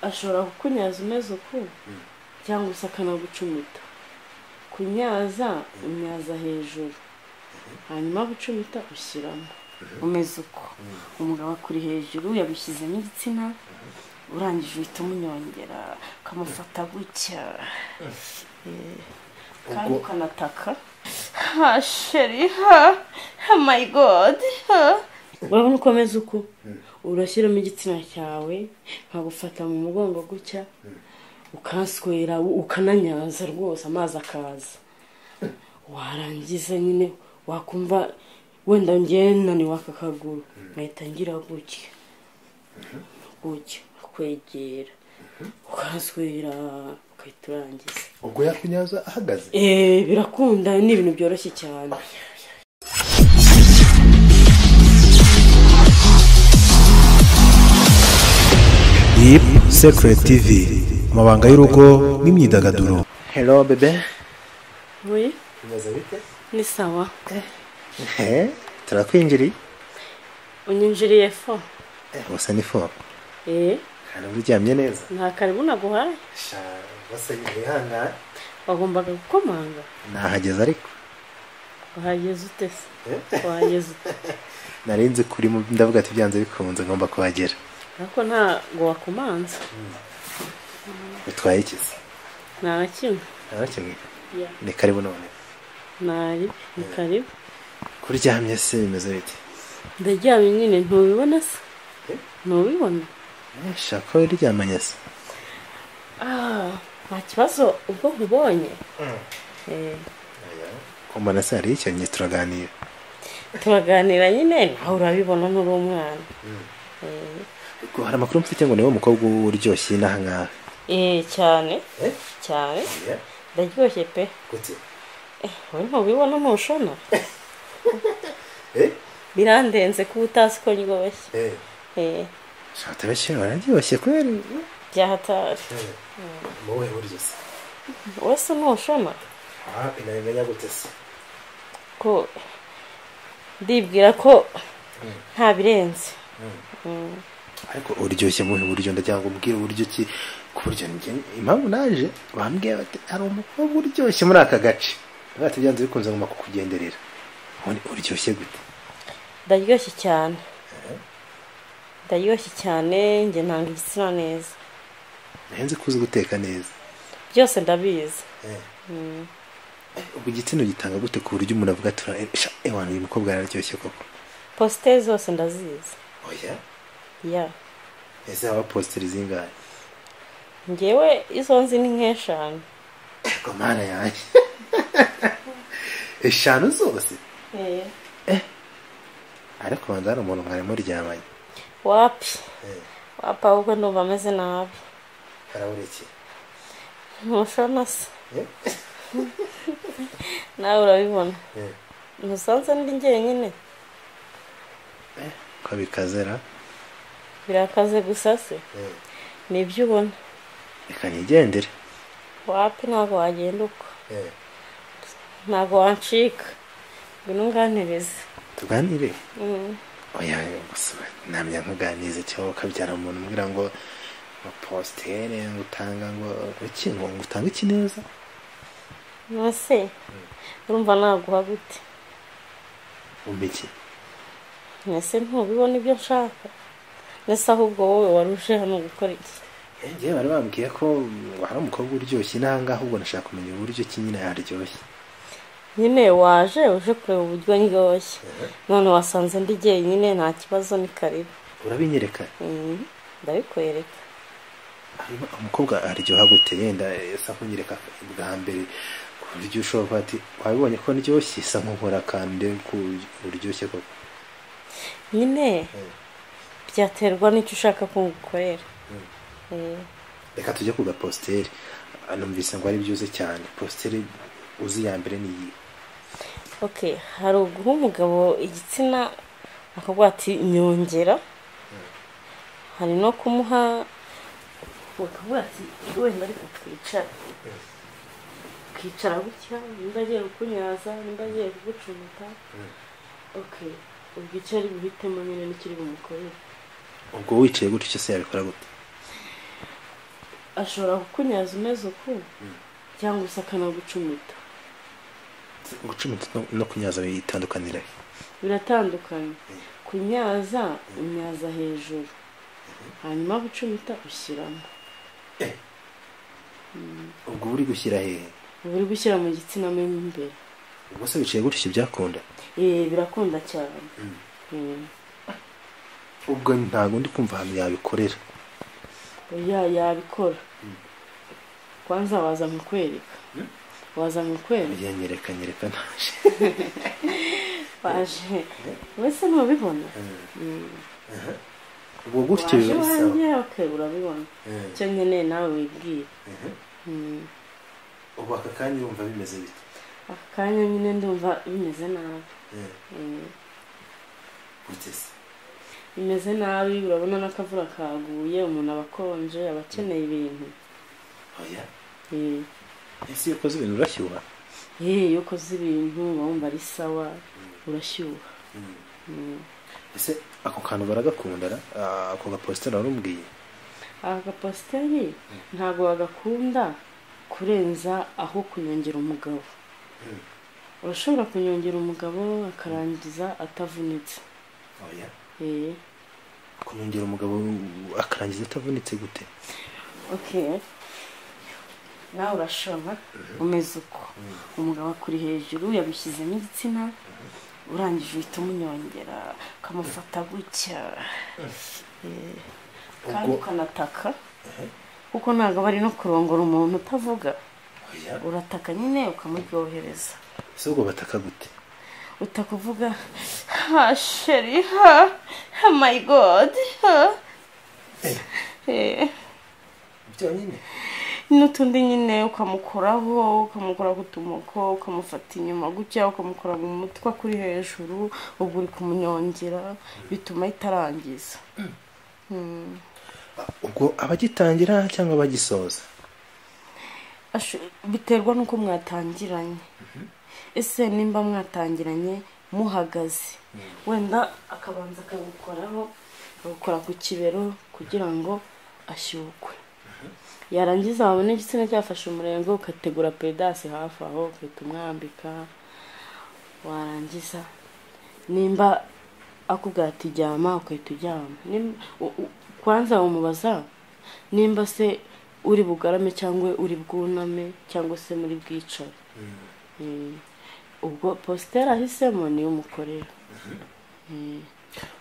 ashobora kukunyaza umeze uku cyangwa se akanagucumita kunyaza unyaza hejuru hanyuma gucumita ushyiramo umeze uko umugabo akuri hejuru yagushyizemo igitsina urangije uhita umunyongera ukamufata gutya Eh, kandi Ubwo- ukanataka ha sheri ha ha mayi godi ha urabona uko ameze uko urashyiramo igitsina cyawe nkagufata mu mugongo gutya ukanswera ukananyaza rwose amazi akaza warangiza nyine wakumva wenda ngewe naniwe aka kaguru mpahita ngira gutya gutya kwegera ukahaswera ugahita urangiza ubwo yakunyaza ahagaze Eh, birakunda ni ibintu byoroshye cyane Deep Secret TV amabanga y'urugo n'imyidagaduro hello bebe we kunyaza bite ni sawa Eh, turakwinjiriye unyinjiriye fo Eh, gusa ni fo Eh, hari uryamye neza nta karibu naguhaye sha basa yihangane wagombaga gukomanga nahageze ariko wahageze ute se wahageze ute nari nzi kuri mu ndavuga ati byanze bikunze ngomba kuhagera ariko ntabwo wakomanze utwaye ikizi nta na kimwe nta kimwe Yeah. ni karibu none ntari ni karibu kuryamye se bimeze bite ndaryamye nyine ntubibona se Eh? ntubibona Eh, sha ko uryamanye se Ah, nta kibazo ubwo nkubonye Eh, ko mbona se hari icyo njye turaganira turaganira nyine aho urabibona nturi umwana Eh, Ariko hari amakuru mfite ngo niwe mukobwa uryoshye inaha ngaha eh, cyane cyane ndaryoshye pe Eh, wowe ntubibona ntushona birandenze kuba utazi ko ndyoshye Eh, shata benshi bararyoshye kweri byahatari mubuhe buryo se wese ntushona nabimenya gute se ko ndibwira ko nta birenze ariko uryoshye mu buhe buryo ndagira ngo umbwire uburyo ki ku buryo njye impamvu naje bambwiye bati hari umukobwa uryoshye muri aka gace bati byanze bikunze ngomba kukugenderera ubundi uryoshye gute ndaryoshye cyane ndaryoshye cyane njye nanga igitsina neza nzi ko uzi guteka neza byose ndabizi ubwo igitsina gitanga gute ku buryo umuntu avuga tura sha ewana uyu mukobwa araryoshye koko posite zose ndazizi oya ya ese haba positeri zingahe ngewe izo nzi ni nk'eshanu ariko mana yanjye eshanu zose ariko banza hari umuntu mwari muryamanye wapi wapi ahubwo ndumva ameze nabi haraburekeye ntushona se nawe urabibona ntusanze ndi njyenyine ko bikazera birakaze gusa se ni ibyo ubona reka nigendere wapi ntabwo wagenda uko ntabwo wancika ngwino unganirize tuganire Mm. oya gusa namya nkuganize cyangwa ukabyara umuntu umbwira ngo ngo positeri ngo utanga ngo iki ngo ngo utange iki neza nose urumva naguha gute umva iki mwese ntubibona ibyo nshaka ndetse ahubwo wowe waruje hano gukora iki njyewe bari bambwiye ko hari umukobwa uryoshye n'aha ngaha ahubwo nashaka kumenya uburyo ki nyine yaryoshye nyine waje uje kureba uburyo ndyoshye none wasanze ndi jyenyine nta kibazo ni karibu urabinyereka Mm, ndabikwereka hanyuma umukobwa aryoha gute yenda asa nkunyereka bwa mbere ku buryo ushobora kuba ati wabibonye ko ndyoshye isa nk'ukora akantu ndebe ko uryoshye koko nyine byaterwa n'icyo ushaka ko ngukorera Eh, reka tujye ku gapositeri numvise ngo ari byiza cyane positeri uzi ya mbere ni iyi okay hari uguha umugabo igitsina akavuga ati nyongera hari no kumuha bakavuga ati wenda ariko twicara ukicara gutya nimba agiye kukunyaza nimba agiye kugucumita okay ubwo icyo ari guhitamo nyine n'ikiri bumukorere ubwo wicaye gutyo se yabikora gute ashobora kukunyaza umeze uku cyangwa se akanagucumita gucumita no- no kunyaza bitandukanira he? biratandukanye kunyaza unyaza hejuru hanyuma gucumita ushyiramo ubwo buri gushyira hehe uba uri gushyira mu gitsina mo imbere ubwo se wicaye gutya byakunda Eh, birakunda cyane Mm. ubwo ntabwo ndi kumva ahantu yabikorera oya yabikora kwanza waza nkakwereka waza nkakwereka yanyereka nyereka ntaje waje wese ntubibona ubwo gutyo waje biba bisaba wanjye okay urabibona Mm. icyo nkeneye nawe wibwire Mm. ubu aka kanya urumva bimeze bite aka kanya nyine ndumva bimeze nabi Mm. gutese bimeze nabi urabona n'akavura kaguye umuntu aba akonje aba akeneye ibintu oya Eh. ese iyo ukoze ibintu urashyuha Eh, iyo ukoze ibintu uba wumva ari sawa urashyuha ese ako kantu baragakunda ra? Ah, ako gapositeri warumubwiye aka gapasiteri ntabwo bagakunda kurenza aho kunyongera umugabo urashobora kunyongera umugabo akarangiza atavunitse oya Eh, kunyongera umugabo akarangiza atavunitse gute okay nawe urashobora umeze uko umugabo akuri hejuru yagushyizemo igitsina urangije uhita umunyongera ukamufata gutya Eh, kandi Ubwo- ukanataka kuko ntabwo aba ari no kurongora umuntu utavuga oya urataka nyine ukamuryohereza ese ubwo bataka gute utakuvuga ha sheri ha ha my god ha Eh, byonyine n'utundi nyine ukamukoraho ukamukora ku tumoko ukamufata inyuma gutya ukamukora mu mutwe kuri hejuru ubwo uri kumunyongera bituma itarangiza ubwo abagitangira cyangwa abagisoza Asho- biterwa n'uko mwatangiranye ese nimba mwatangiranye muhagaze wenda akabanza akagukoraho akagukora ku kibero kugira ngo ashyukwe yarangiza wabona igitsina cyafashe umurenge ukategura pedasi hafi aho ugahita umwambika warangiza nimba akubwira ati jyama ugahita ujyama Nim- u- u- kwanza umubaza nimba se uri bugarame cyangwa uri bwuname cyangwa se muri bwicare Mm. ubwo positeri ahisemo niyo umukorera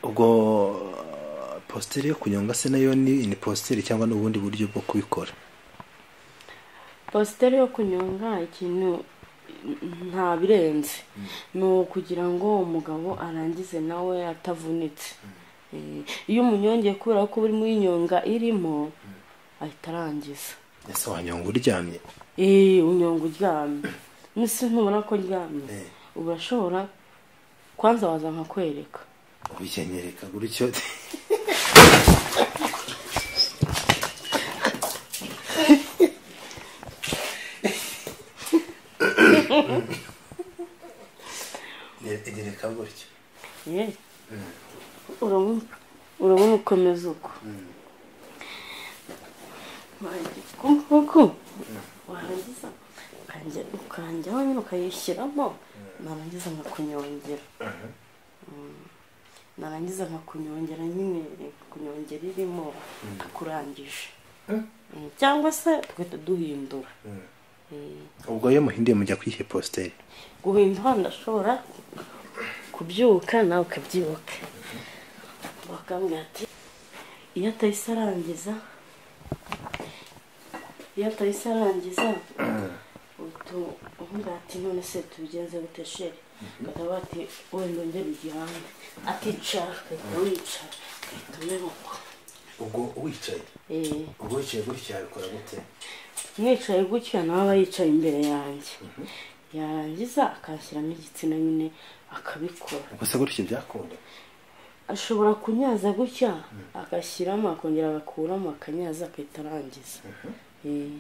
ubwo ah, positeri yo kunyonga se nayo ni ni positeri cyangwa ni ubundi buryo bwo kubikora positeri yo kunyonga ikintu nta birenze ni ukugira ngo umugabo arangize nawe atavunitse Eh, iyo umunyongeye kubera ko urimo inyonga irimo ahita arangiza ese wanyonga uryamye Eh, unyonga uryamye mbese ntubona ko ryamye Eh. uba urashobora kwanza waza nkakwereka ubikenyereka gutyo nyereka gutyo Eh. urabona urabona ukomeza uko Warangiza uku nguku warangiza ukanje- ukanjyaho nyine ukayishyiramo narangiza nkakunyongera Mm. narangiza nkakunyongera nyine kunyongera irimo nkakurangije Mm, cyangwa se tugahita duhindura Mm. ubwo iyo muhinduye mujya kwihe positeri guhindura ndashobora kubyuka nawe ukabyuka bakambwira ati iyo atahise arangiza iyo atahise arangiza utu- uvuga ati none se tubigenze gute sheri bakaba bati wenda ongera ugihande aticara ugahita wicara ugahita umenuka ubwo wicaye Eh, ubwo wicaye gutya yabikora gute mwicaye gutya nawe aba yicaye imbere yanjye yarangiza akanshyiramo igitsina nyine akabikora gusa gutyo byakunda ashobora kunyaza gutya agashyiramo akongera agakuramo akanyaza agahita arangiza Eh,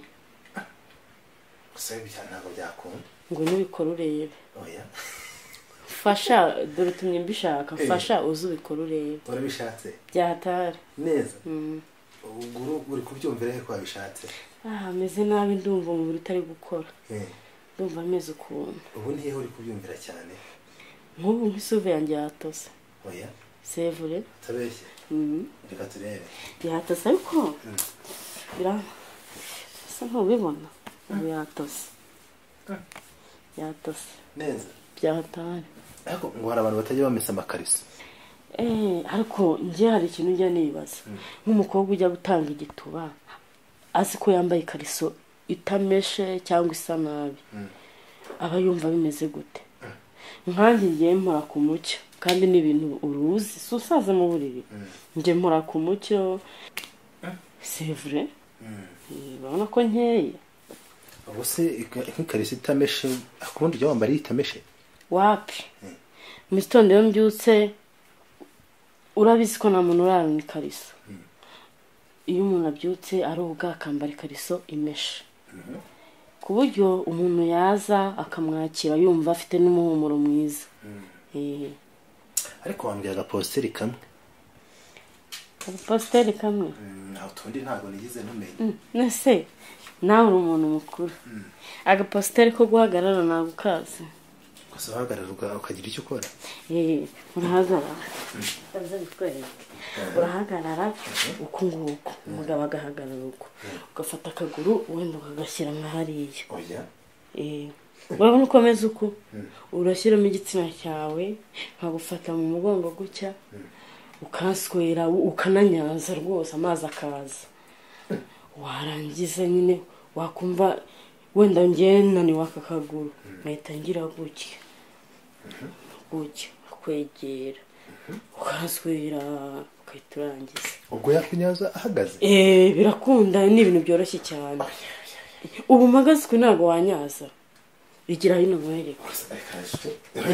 gusa ibya ntabwo byakunda ngo nubikora urebe oya fasha dore utumye mbishaka fasha uze ubikore urebe urabishatse byahatari neza ubwo uri kubyumvira he ko wabishatse aha meze nabi ndumva umubiri utari gukora Eh, ndumva ameze ukuntu ubu ni hehe uri kubyumvira cyane nk'ubu nk'isuve yanjye yatose oya sevure utabeshye Mhm. reka turebe yatose ariko bira- asa ntubibona ubu yatose yatose neza byatari ariko ngo hari abantu batajya bamesa amakariso Eh, ariko njye hari ikintu njya nibaza nk'umukobwa ujya gutanga igituba azi ko yambaye ikariso itameshe cyangwa isa nabi aba yumva bimeze gute nkanjye ngiye mpora ku mucyo kandi ni ibintu uruzi si usaza mu buriri njye mpora ku mucyo sevure urabona ko nkeye ubwo se ika- nk'ikariso itameshe akundi ujya wambara iyo itameshe wapi mu gitondo iyo mbyutse urabizi ko nta muntu urarana ikariso iyo umuntu abyutse aroga akambara ikariso imeshe ku buryo umuntu yaza akamwakira yumva afite n'umuhumuro mwiza Eh, ariko wambwira agaposteri kamwe agapasiteri kamwe naho utundi ntabwo nigeze ntumenya nese nawe uri umuntu mukuru agapasiteri ko guhagarara ntabwo ukazi gusa uhagarara uka- ukagira icyo ukora Eh, urahagarara ndaza bikwereke urahagarara uku nguku umugabo agahagarara uko ugafata akaguru wenda ukagashyira nka hariya oya Eh, urabona uko ameze uko urashyiramo igitsina cyawe nkagufata mu mugongo gutya ukaswera u- ukananyaza rwose amazi akaza warangiza nyine wakumva wenda ngewe naniwe aka kaguru nkahita ngira gutya gutya kwegera ukaswera ukahita urangiza ubwo yakunyaza ahagaze Eh, birakunda ni ibintu byoroshye cyane ubu mpagaze uku ntabwo wanyaza igira hino mwereka Gusa, reka, reka.